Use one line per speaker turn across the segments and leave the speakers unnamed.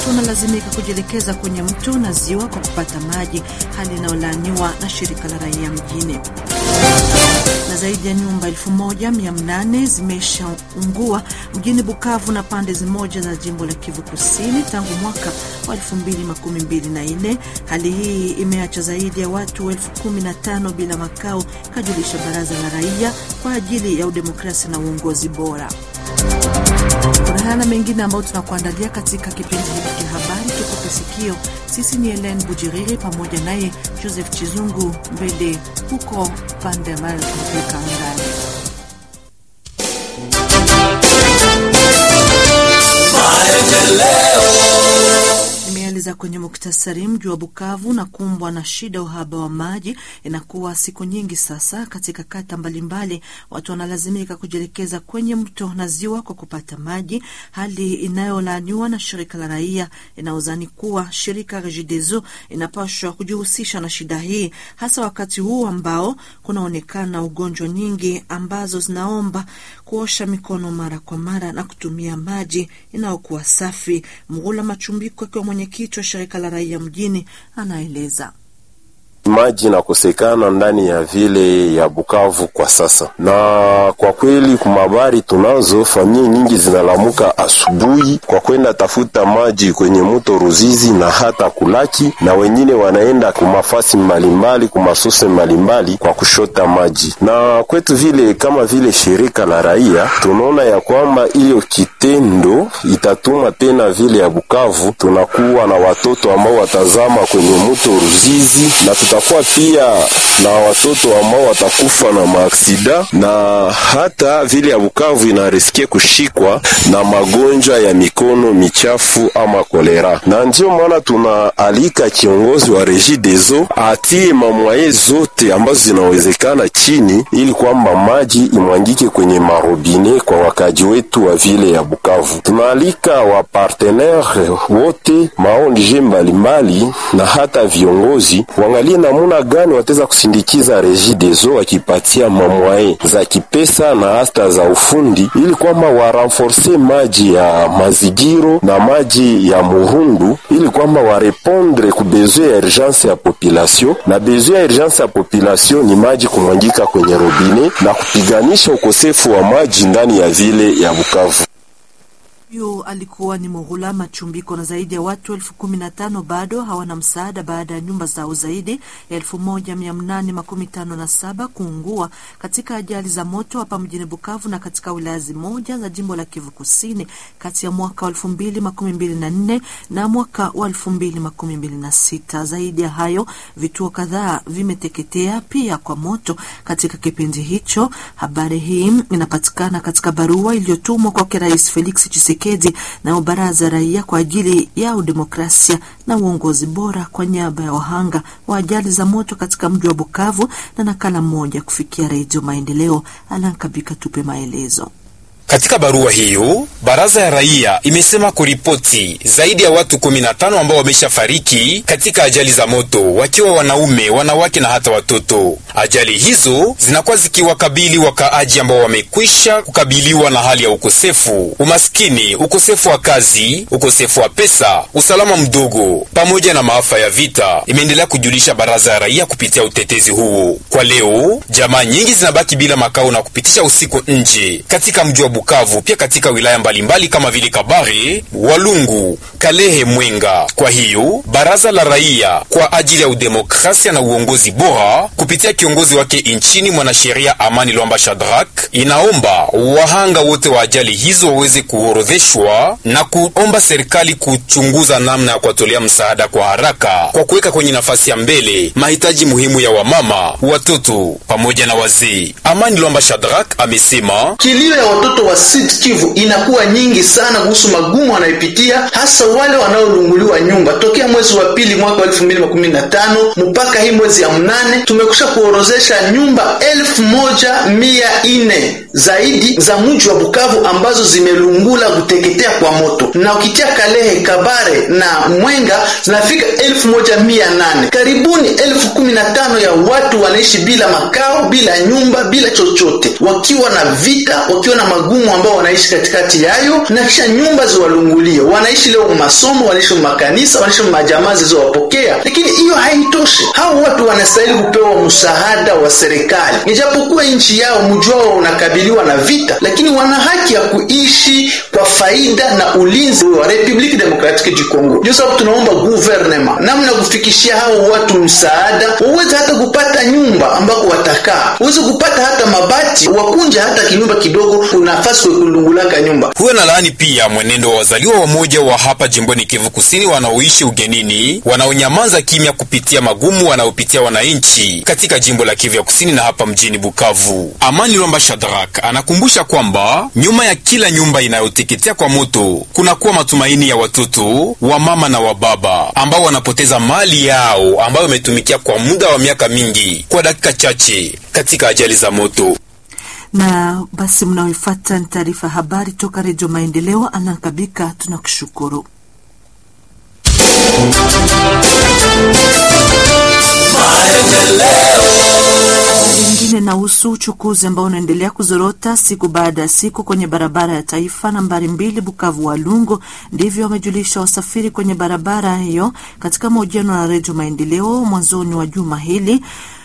wanalazimika kujielekeza kwenye mto na ziwa kwa kupata maji, hali inayolaaniwa na shirika la raia mjini. Na zaidi ya nyumba 1800 zimeshaungua mjini Bukavu na pande zimoja za jimbo la Kivu Kusini tangu mwaka wa 2024. Hali hii imeacha zaidi ya watu elfu kumi na tano bila makao, kajulisha baraza la raia kwa ajili ya udemokrasia na uongozi bora. Kuna haya na mengine ambayo tunakuandalia katika kipindi hiki cha habari. Tukupe sikio. Sisi ni Helen Bujiriri pamoja naye Joseph Chizungu mbele huko pande ambayo tunapeleka angani. Nimeeleza kwenye muktasari, mji wa Bukavu na kumbwa na shida uhaba wa maji. Inakuwa siku nyingi sasa, katika kata mbalimbali watu wanalazimika kujielekeza kwenye mto na ziwa kwa kupata maji, hali inayolaaniwa na shirika la raia inayozani kuwa shirika Regideso inapaswa kujihusisha na shida hii, hasa wakati huu ambao kunaonekana ugonjwa nyingi ambazo zinaomba kuosha mikono mara kwa mara na kutumia maji inayokuwa safi. Mgula Machumbiko akiwa mwenyekiti wa shirika la raia mjini anaeleza.
Maji inakosekana ndani ya vile ya Bukavu kwa sasa, na kwa kweli kumabari tunazo familia nyingi zinalamuka asubuhi kwa kwenda tafuta maji kwenye mto Ruzizi na hata Kulaki, na wengine wanaenda kumafasi mbalimbali kumasose mbalimbali kwa kushota maji. Na kwetu vile kama vile shirika la raia tunaona ya kwamba hiyo kitendo itatuma tena vile ya Bukavu tunakuwa na watoto ambao watazama kwenye mto Ruzizi na tutakuwa pia na watoto ambao watakufa na maaksida na hata vile ya Bukavu inarisikia kushikwa na magonjwa ya mikono michafu ama kolera, na ndio maana tunaalika kiongozi wa Regideso atie mamwaye zote ambazo zinawezekana chini, ili kwamba maji imwangike kwenye marobine kwa wakaji wetu wa vile ya Bukavu. Tunaalika wa partenaire wote maonje mbalimbali na hata viongozi wangalie namuna gani wataweza kusindikiza Regideso wakipatia mamwaye za kipesa na hasta za ufundi, ili kwamba warenforce maji ya mazigiro na maji ya murundu, ili kwamba warepondre ku besoin ya urgence ya population. Na besoin ya urgence ya population ni maji kumwangika kwenye robine na kupiganisha ukosefu wa maji ndani ya vile ya Bukavu.
Huyo alikuwa ni Mughula Machumbiko. Na zaidi ya watu elfu kumi na tano bado hawana msaada baada ya nyumba zao zaidi ya elfu moja mia nane makumi tano na saba kuungua katika ajali za moto hapa mjini Bukavu na katika wilaya zimoja za jimbo la Kivu Kusini kati ya mwaka wa elfu mbili makumi mbili na nne na mwaka wa elfu mbili makumi mbili na sita. Zaidi ya hayo, vituo kadhaa vimeteketea pia kwa moto katika kipindi hicho. Habari hii inapatikana katika barua iliyotumwa kwake Rais Felix Tshisekedi na baraza raia kwa ajili ya udemokrasia na uongozi bora kwa niaba ya wahanga wa ajali za moto katika mji wa Bukavu na nakala moja kufikia Redio Maendeleo. Alankabika tupe maelezo.
Katika barua hiyo baraza ya raia imesema kuripoti zaidi ya watu 15 ambao wameshafariki katika ajali za moto, wakiwa wanaume, wanawake na hata watoto. Ajali hizo zinakuwa zikiwakabili wakaaji ambao wamekwisha kukabiliwa na hali ya ukosefu, umaskini, ukosefu wa kazi, ukosefu wa pesa, usalama mdogo pamoja na maafa ya vita, imeendelea kujulisha baraza ya raia kupitia utetezi huo. Kwa leo jamaa nyingi zinabaki bila makao na kupitisha usiku nje katika mji wa Bukavu pia katika wilaya mbalimbali kama vile Kabare, Walungu, Kalehe, Mwenga. Kwa hiyo baraza la raia kwa ajili ya udemokrasia na uongozi bora kupitia kiongozi wake nchini mwanasheria Amani Lwamba Shadrack inaomba wahanga wote wa ajali hizo waweze kuorodheshwa na kuomba serikali kuchunguza namna ya kuwatolea msaada kwa haraka kwa kuweka kwenye nafasi ya mbele mahitaji muhimu ya wamama, watoto pamoja na wazee. Amani Lwamba Shadrack amesema
kilio ya watoto wa Sud Kivu inakuwa nyingi sana kuhusu magumu wanayopitia, hasa wale wanaolunguliwa nyumba. Tokea mwezi wa pili mwaka wa elfu mbili makumi na tano mpaka hii mwezi ya mnane tumekusha kuorozesha nyumba elfu moja mia ine zaidi za mji wa Bukavu ambazo zimelungula kuteketea kwa moto, na ukitia Kalehe, Kabare na Mwenga zinafika elfu moja mia nane. Karibuni elfu kumi na tano ya watu wanaishi bila makao, bila nyumba, bila chochote, wakiwa na vita, wakiwa na magumu magumu ambao wanaishi katikati yayo, na kisha nyumba ziwalungulie. Wanaishi leo masomo, wanaishi makanisa, wanaishi majamaa zilizowapokea, lakini hiyo haitoshi. Hao watu wanastahili kupewa msaada wa serikali, ijapokuwa nchi yao mji wao unakabiliwa na vita, lakini wana haki ya kuishi kwa faida na ulinzi wa Republique Democratique du Congo. Ndio sababu tunaomba gouvernement namna kufikishia hao watu msaada, waweze hata kupata nyumba ambako watakaa, waweze kupata hata mabati, wakunja hata kinyumba kidogo, nafasi kulungulaka nyumba.
Huyo na laani pia mwenendo wa wazaliwa wamoja wa hapa jimboni Kivu Kusini wanaoishi ugenini, wanaonyamaza kimya kupitia magumu wanaopitia wananchi katika jimbo la Kivu ya Kusini na hapa mjini Bukavu. Amani Lwamba Shadrack anakumbusha kwamba nyuma ya kila nyumba inayoteketea kwa moto kunakuwa matumaini ya watoto wa mama na wa baba ambao wanapoteza mali yao ambayo imetumikia kwa muda wa miaka mingi kwa dakika chache katika ajali za moto.
Na basi mnaoifuata ni taarifa ya habari toka Redio Maendeleo. Anankabika, tunakushukuru. Lingine nahusu uchukuzi ambao unaendelea kuzorota siku baada ya siku kwenye barabara ya taifa nambari mbili Bukavu Walungu. Ndivyo wamejulisha wasafiri kwenye barabara hiyo katika mahojiano na Redio Maendeleo mwanzoni wa juma hili.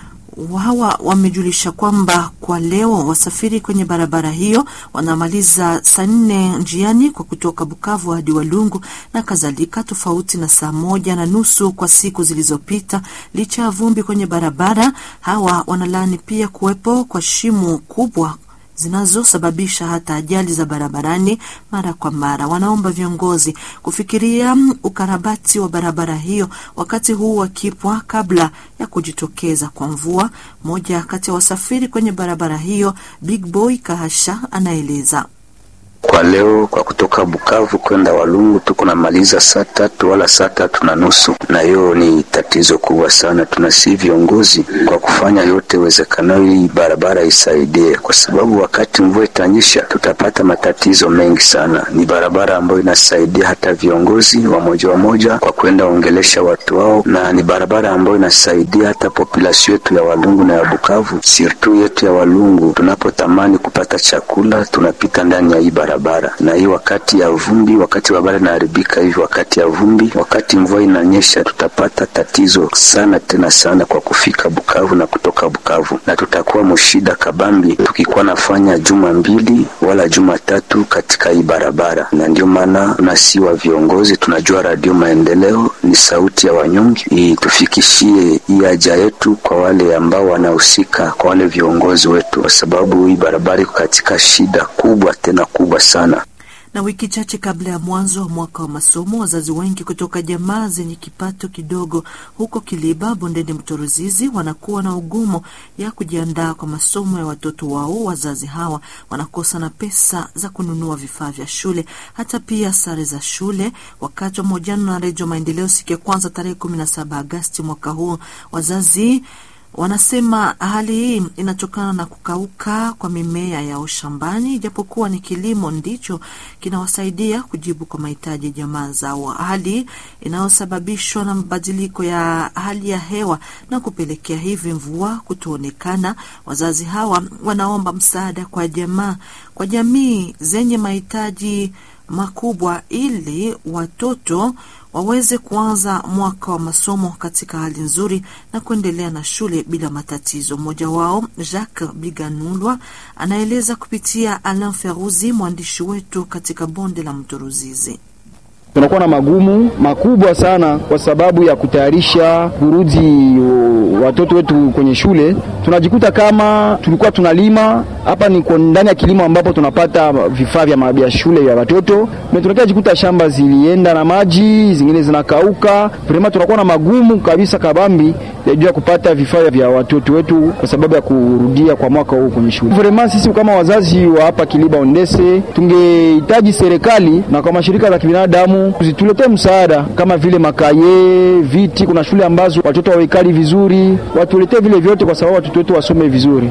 Hawa wamejulisha kwamba kwa leo wasafiri kwenye barabara hiyo wanamaliza saa nne njiani kwa kutoka Bukavu hadi Walungu na kadhalika, tofauti na saa moja na nusu kwa siku zilizopita. Licha ya vumbi kwenye barabara, hawa wanalaani pia kuwepo kwa shimo kubwa zinazosababisha hata ajali za barabarani mara kwa mara. Wanaomba viongozi kufikiria ukarabati wa barabara hiyo wakati huu wakipwa kabla ya kujitokeza kwa mvua. Mmoja kati ya wasafiri kwenye barabara hiyo, Big Boy Kahasha, anaeleza.
Kwa leo kwa kutoka Bukavu kwenda Walungu tuko namaliza saa tatu wala saa tatu na nusu, na hiyo ni tatizo kubwa sana. Tunasi viongozi kwa kufanya yote wezekanayo hii barabara isaidie, kwa sababu wakati mvua itanyesha tutapata matatizo mengi sana. Ni barabara ambayo inasaidia hata viongozi wamoja wamoja kwa kwenda ongelesha watu wao, na ni barabara ambayo inasaidia hata population yetu ya Walungu na ya Bukavu, sirtu yetu ya Walungu. Tunapotamani kupata chakula tunapita ndani ya hii barabara na hii wakati ya vumbi, wakati barabara inaharibika hivi, wakati ya vumbi, wakati mvua inanyesha, tutapata tatizo sana tena sana kwa kufika Bukavu na kutoka Bukavu, na tutakuwa mshida kabambi tukikuwa nafanya juma mbili wala juma tatu katika hii barabara. Na ndio maana nasi wa viongozi tunajua Radio Maendeleo ni sauti ya wanyonge, tufikishie hii haja yetu kwa wale ambao wanahusika, kwa wale viongozi wetu, kwa sababu hii barabara iko katika shida kubwa tena kubwa sana.
Na wiki chache kabla ya mwanzo wa mwaka wa masomo, wazazi wengi kutoka jamaa zenye kipato kidogo huko Kiliba, bondeni mto Ruzizi, wanakuwa na ugumu ya kujiandaa kwa masomo ya watoto wao. Wazazi hawa wanakosa na pesa za kununua vifaa vya shule, hata pia sare za shule. Wakati wa mahojiano na Redio Maendeleo siku ya kwanza tarehe kumi na saba Agasti mwaka huu, wazazi wanasema hali hii inatokana na kukauka kwa mimea yao shambani, ijapokuwa ni kilimo ndicho kinawasaidia kujibu kwa mahitaji ya jamaa zao, hali inayosababishwa na mabadiliko ya hali ya hewa na kupelekea hivi mvua kutoonekana. Wazazi hawa wanaomba msaada kwa jamaa, kwa jamii zenye mahitaji makubwa ili watoto waweze kuanza mwaka wa masomo katika hali nzuri na kuendelea na shule bila matatizo. Mmoja wao Jacques Biganulwa anaeleza kupitia Alain Feruzi, mwandishi wetu katika bonde la mto Ruzizi.
Tunakuwa na magumu makubwa sana kwa sababu ya kutayarisha kurudi watoto wetu kwenye shule. Tunajikuta kama tulikuwa tunalima hapa, ni ndani ya kilimo ambapo tunapata vifaa vya vya shule ya watoto, na tunakia jikuta shamba zilienda na maji, zingine zinakauka. Vraiment tunakuwa na magumu kabisa kabambi ya juu ya kupata vifaa vya watoto wetu kwa sababu ya kurudia kwa mwaka huu kwenye shule. Vraiment sisi kama wazazi wa hapa Kiliba Ondese tungehitaji serikali na kwa mashirika za kibinadamu zituletee msaada kama vile makaye, viti. Kuna shule ambazo watoto hawekali vizuri, watuletee vile vyote kwa sababu watoto wetu wasome vizuri.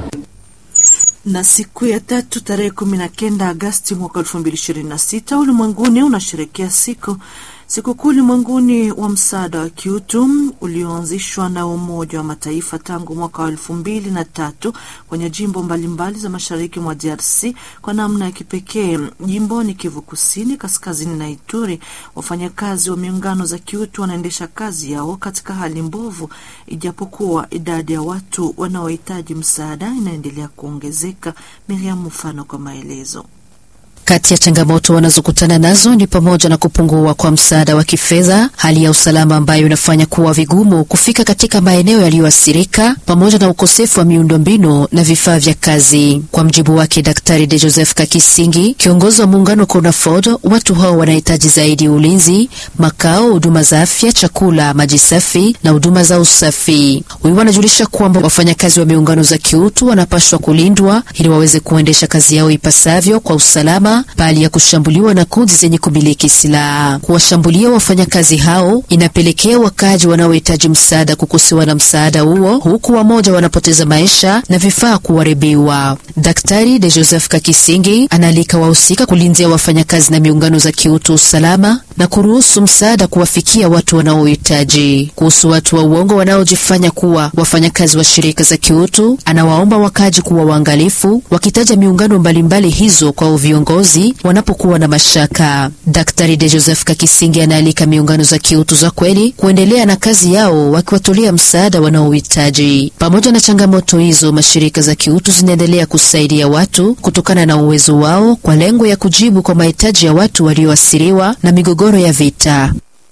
Na siku ya tatu tarehe kumi na kenda Agasti mwaka elfu mbili ishirini na sita ulimwenguni unasherekea siku Sikukuu ulimwenguni wa msaada wa kiutu ulioanzishwa na Umoja wa Mataifa tangu mwaka wa elfu mbili na tatu kwenye jimbo mbalimbali za mashariki mwa DRC kwa namna ya kipekee jimboni Kivu Kusini, kaskazini na Ituri, wafanyakazi wa miungano za kiutu wanaendesha kazi yao katika hali mbovu, ijapokuwa idadi ya watu wanaohitaji msaada inaendelea kuongezeka. Miriam Mfano kwa maelezo.
Kati ya changamoto wanazokutana nazo ni pamoja na kupungua kwa msaada wa kifedha, hali ya usalama ambayo inafanya kuwa vigumu kufika katika maeneo yaliyoathirika, pamoja na ukosefu wa miundombinu na vifaa vya kazi. Kwa mjibu wake Daktari De Joseph Kakisingi, kiongozi wa muungano CONAFOD, watu hao wanahitaji zaidi ulinzi, makao, huduma za afya, chakula, maji safi na huduma za usafi. Huyu wanajulisha kwamba wafanyakazi wa miungano za kiutu wanapaswa kulindwa ili waweze kuendesha kazi yao ipasavyo kwa usalama bali ya kushambuliwa na kundi zenye kumiliki silaha. Kuwashambulia wafanyakazi hao inapelekea wakaaji wanaohitaji msaada kukosewa na msaada huo, huku wamoja wanapoteza maisha na vifaa kuharibiwa. Daktari De Joseph Kakisingi anaalika wahusika kulindia wafanyakazi na miungano za kiutu usalama na kuruhusu msaada kuwafikia watu wanaohitaji. Kuhusu watu wa uongo wanaojifanya kuwa wafanyakazi wa shirika za kiutu, anawaomba wakaaji kuwa waangalifu, wakitaja miungano mbalimbali hizo kwa viongozi wanapokuwa na mashaka. Daktari De Joseph Kakisingi anaalika miungano za kiutu za kweli kuendelea na kazi yao wakiwatolea msaada wanaohitaji. Pamoja na changamoto hizo, mashirika za kiutu zinaendelea kusaidia watu kutokana na uwezo wao kwa lengo ya kujibu kwa mahitaji ya watu walioathiriwa na migogoro ya vita.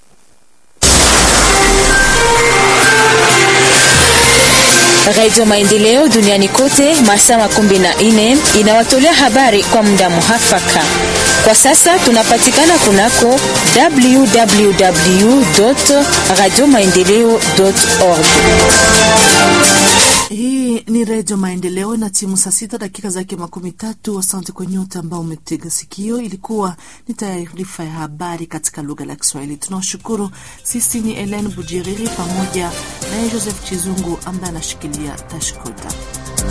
Radio Maendeleo duniani kote masaa makumi na nne inawatolea habari kwa muda muhafaka. Kwa sasa tunapatikana kunako www radio maendeleo org.
Hii ni Redio Maendeleo na timu saa sita dakika zake makumi tatu. Asante kwa nyote ambao umetega sikio. Ilikuwa ni taarifa ya habari katika lugha la Kiswahili. Tunawashukuru. Sisi ni Elen Bujiriri pamoja naye Joseph Chizungu ambaye anashikilia tashkuta.